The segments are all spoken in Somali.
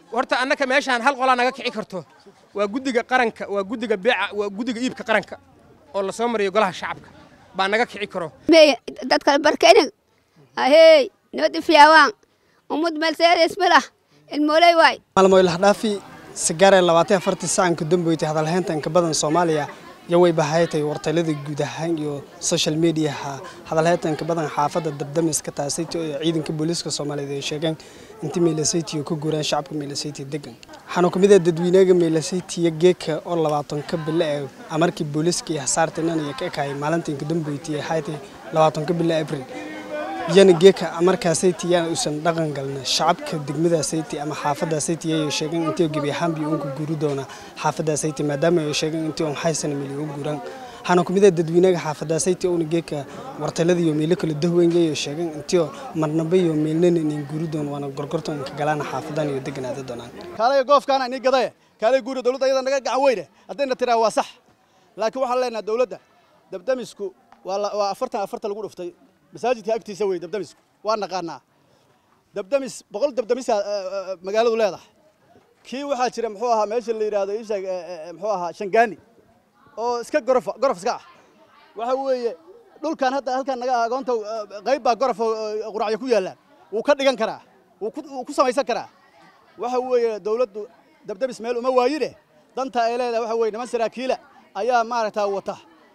horta annaka meeshaan hal qolaa naga kici karto waa guddiga qaranka waa guddiga beeca waa guddiga iibka qaranka oo la soo mariyo golaha shacabka baa naga kici karo mey dadka barkenig ahey nabadda fiyaawaan ummad meelseerees malah ilmooley waay maalmoy lahdhaafi sigaaree labaatan afartii sacanka damboytay hadalhaynta inka badan soomaaliya iyo way bahaytay wartaylada guud ahaan iyo social mediaha hadalhaynta inka badan xaafadda dabdamiska taasayt oo ciidanka booliiska soomaaliyeed ay sheegeen intii meelasaytiyo ku guuraan shacabka meelasayti degan waxaana kamid ah dadweynaga meelasaytiya geeka oo labaatanka bille ee amarkii booliiska iyo hasaartinan iyo ka ekayay maalinta inka damboytay ee haytay labaatanka bille abril iyana geeka amarkaasayti yaana uusan dhaqan galna shacabka degmadaasayti ama xaafadaasayti ayay sheegeen intii gebi ahaanbii uunka guuri doona xaafadaasayti maadaama ay sheegeen intii un haysana mili u guuraan waxaana kamid ah dadweynaga xaafadaasayti uuna geeka wartalada iyo meelo kala dahweyn ayay sheegeen intii marnaba iyo meelnana inin guuri doon waana gorgortan inka galaana xaafadan iyo deganaada doonaan kaalay goofkaana inii gadaye kaalay guuri dowladda iyada naga gacan weyne haddayna tiraa waa sax laakiin waxaan leenahay dowladda dabdamisku waa afartan afarta lagu dhuftay masaajidka agtiisa wey dabdamisku waa naqaanaa dabdamis boqol dabdamisa magaaladu leedahay kii waxaa jira muxuu ahaa meesha la yidhaahdo isheeg muxuu ahaa shangaani oo iska gorofa gorof iska ah waxa weeye dhulkan hadda halkan naga agoonta qayb baa gorof quracyo ku yaallaan wuu ka dhigan karaa wuu ku samaysan karaa waxa weeye dowladdu dabdamis meel uma waayine danta ay leedahay waxa weye niman saraakiila ayaa maaragtaa wata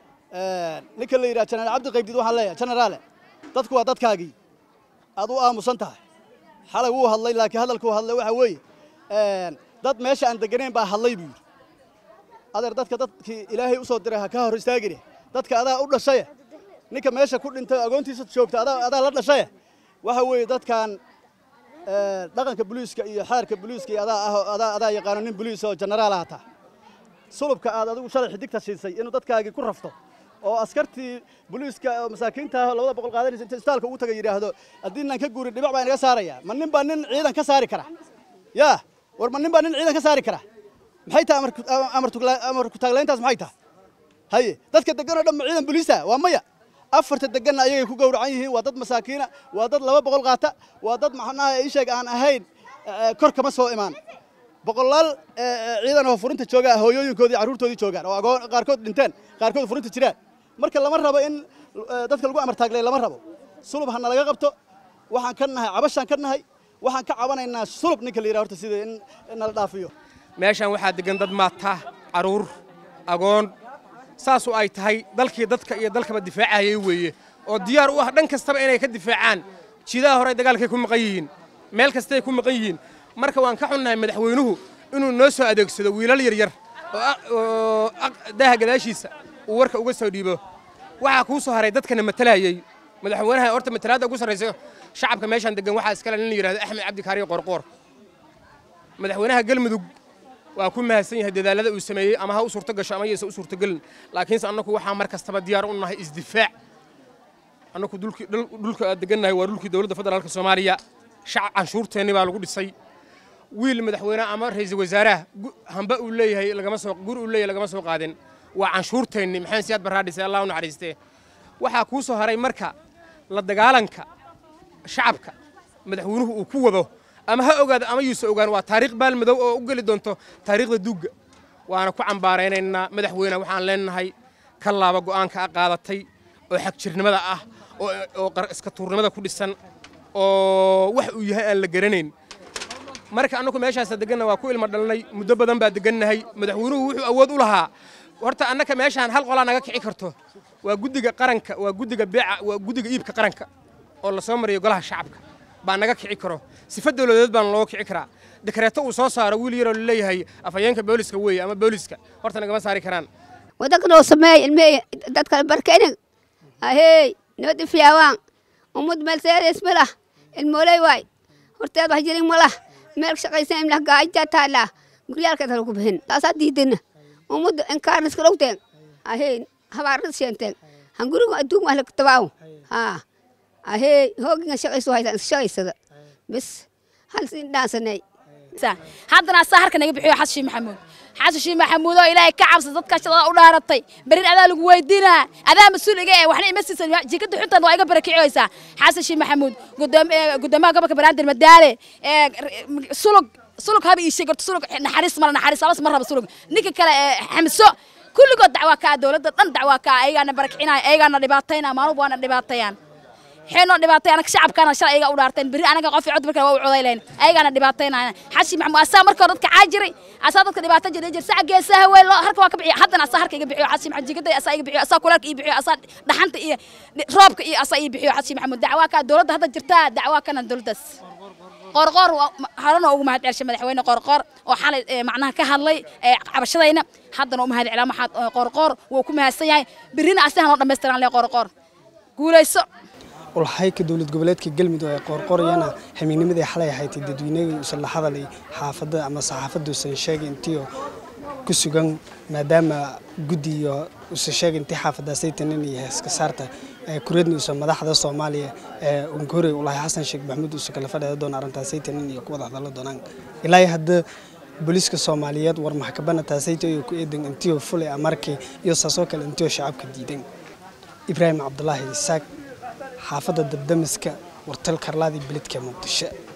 ninka la yidhaha jenaraal cabdi qaybdiid waxaan leeyahay jenaraale dadku waa dadkaagii aad u aamusan tahay xalay wuu hadlay laakiin hadalkuu hadlay waxa weeye dad meesha aan deganayn baa hadlay buu yidhi adeer dadka dadkii ilaahay u soo diray ha ka hor istaagine dadka adaa u dhashaye ninka meesha ku dhintay agoontiisa joogta adaa la dhashaye waxa weeye dadkan dhaqanka boliiska iyo xeerka boliiska iyo adaa adaa yaqaano nin boliis oo jenaraal ahata sulubka aad adigu shalay xidigta siisay inuu dadkaagii ku rafto oo askartii boliiska oo masaakiinta ah labada boqol qaadanaysa inta istaalka ugu tagay yidhaahdo haddii naan ka guurin dhibac baa inaga saaraya ma nin baa nin ciidan ka saari kara yaa war ma nin baa nin ciidan ka saari kara maxay tahay amar kutaaglayntaas maxay tahay haye dadka degan oo dhan ma ciidan boliisa waa maya afarta deganna ayagay ku gowracan yihiin waa dad masaakiina waa dad laba boqol qaata waa dad maxnaha isheeg aan ahayn kor kama soo imaan boqolaal ciidan oo furinta jooga hooyooyinkoodii carruurtoodii joogaan oo agoon qaarkood dhinteen qaarkood furinta jiraan marka lama rabo in dadka lagu amar taaglay lama rabo sulub ha nalaga qabto waxaan ka nahay cabashaan ka nahay waxaan ka cabanaynaa sulub ninka la yidhaha horta sida in nala dhaafiyo meeshaan waxaa degan dad maataa carruur agoon saasu ay tahay dalkii dadka iyo dalkaba difaacayay weeye oo diyaar u ah dhan kastaba inay ka difaacaan jidaha hore dagaalkay ku maqan yihiin meel kastay ku maqan yihiin marka waan ka xunnahay madaxweynuhu inuu noo soo adeegsado wiilal yaryar oo daaha gadaashiisa uu warka uga soo dhiibo waxaa kuu soo haray dadkana matalayay madaxweynaha horta matalaadda ugu sarraysa shacabka meeshaan degan waxaa iskale nin la yidhahdo axmed cabdi kaariyo qorqoor madaxweynaha galmudug waa ku mahadsan yahay dadaalada uu sameeyey ama ha u suurto gasho ama yaysa u suurtogelin laakiinse annagu waxaa mar kastaba diyaar u nahay isdifaac annagu dhulka aad degannahay waa dhulkii dowladda federaalka soomaaliya shacab canshuurteenni baa lagu dhisay wiil madaxweyneha ama ra'iisul wasaaraha hamba uu leeyahay lagama soo guri uu leeyahay lagama soo qaadin waa canshuurteenni maxamed siyaad barraa dhisay allah u naxariistee waxaa kuu soo haray marka la dagaalanka shacabka madaxweynuhu uu ku wado ama ha ogaado ama yuusa ogaan waa taariikh baalmadow oo u geli doonto taariikhda duugga waana ku cambaaraynaynaa madaxweyne waxaan leenahay ka laaba go'aanka a qaadatay oo xagjirnimada ah oo iska tuurnimada ku dhisan oo wax uu yahay aan la garanayn marka annagu meeshaasa deganna waa ku ilmo dhalnay muddo badan baa degannahay madaxweynuhu wuxuu awood u lahaa horta annaka meeshaan hal qolaa naga kici karto waa guddiga qaranka waa guddiga beeca waa guddiga iibka qaranka oo la soo mariyo golaha shacabka baa naga kici karo sifa dowladeed baana looga kici karaa dekreeto uu soo saaro wiil yaroo laleeyahay afhayeenka booliska weeye ama booliska horta nagama saari karaan wadanka noo sameey ilmey dadka barkenig ahey nabadda fiyaawaan ummad meelseerees malah ilmooley waay horteed wax jirin malah meel shaqaysan imlah gaajaa taallaa guryaalkeed halagu bixin taasaa diidana ummadda inkaarniska dhowteen ahey habaarada sheenteen han guriga adduun wax lagtabaaw haa ahey hooginga shaqayso haysan shaqaysada bis hal siin dhaansanay haddana asaa harka naga bixiyo xasan shiin maxamuud xasan shiin maxamuud oo ilaahay ka cabsa dadka shaqada u dhaaratay berin adaa lagu weydiinaa adaa mas-uul iga eh waxna ima siisan jikada xuntan waa iga barakiciyeysaa xasan shiin maxamuud gudoomiyaha gobolka banaadir madaale sulug sulug haba ii sheeg horta sulug naxariis mala naxariis abas ma raba sulug ninka kale ee xamso kulligood dacwaa kaa dowladda dhan dacwaa kaa ayagaana barakicinaya ayagaana dhibaataynaya maalmuba waana dhibaatayaan xeenoo dhibaatay anaga shacabkaana shalay ayaga u dhaarteen berri anaga qof cod markale waa u coday lahayn ayagaana dhibaataynaya xashi maxamuud asaa marka hore dadka caajiray asaa dadka dhibaatan jiray jir saca geesaha wey loo harka waa ka bixiya haddana asaa harka iga bixiyo xashi maxamuud jigaday asaa iga bixiyo asaa kulaalka ii bixiyo asaa dhaxanta iyo roobka iyo asaa ii bixiyo xashi maxamuud dacwaa kaa dowladda hadda jirtaa dacwaa kana dowladdaas qorqor horena ugu mahad celshay madaxweyne qorqor oo xalay macnaha ka hadlay cabashadayna haddana u mahad celaa maxaad qorqor wuu ku mahadsan yahay berrina asigan loo dhammaystiran le qorqor guulayso ulhayka dowlad goboleedka galmudug ee qoorqorayana hamiinimadii xalay ahayd dadweynagii uusan la hadalay xaafadda ama saxaafadda uusan sheegay intii ku sugan maadaama guddi iyo uusan sheegay intii xaafadaasay tanin iyo heeska saarta kureedna uusan madaxda soomaaliya ee unkore ulahay xasan sheekh maxamuud uusan kala fadhiya doona arrintaasay tanin iyo ku wada hadallo doonaan ilaa hadda booliiska soomaaliyeed war maxkamada taasayta iyo ku eedan intiyo fulay amarkii iyo saasoo kale intiyo shacabka diidan ibraahim cabdulaahi isaaq xaafadda dabdamiska wartal karlaadii beledka muqdisho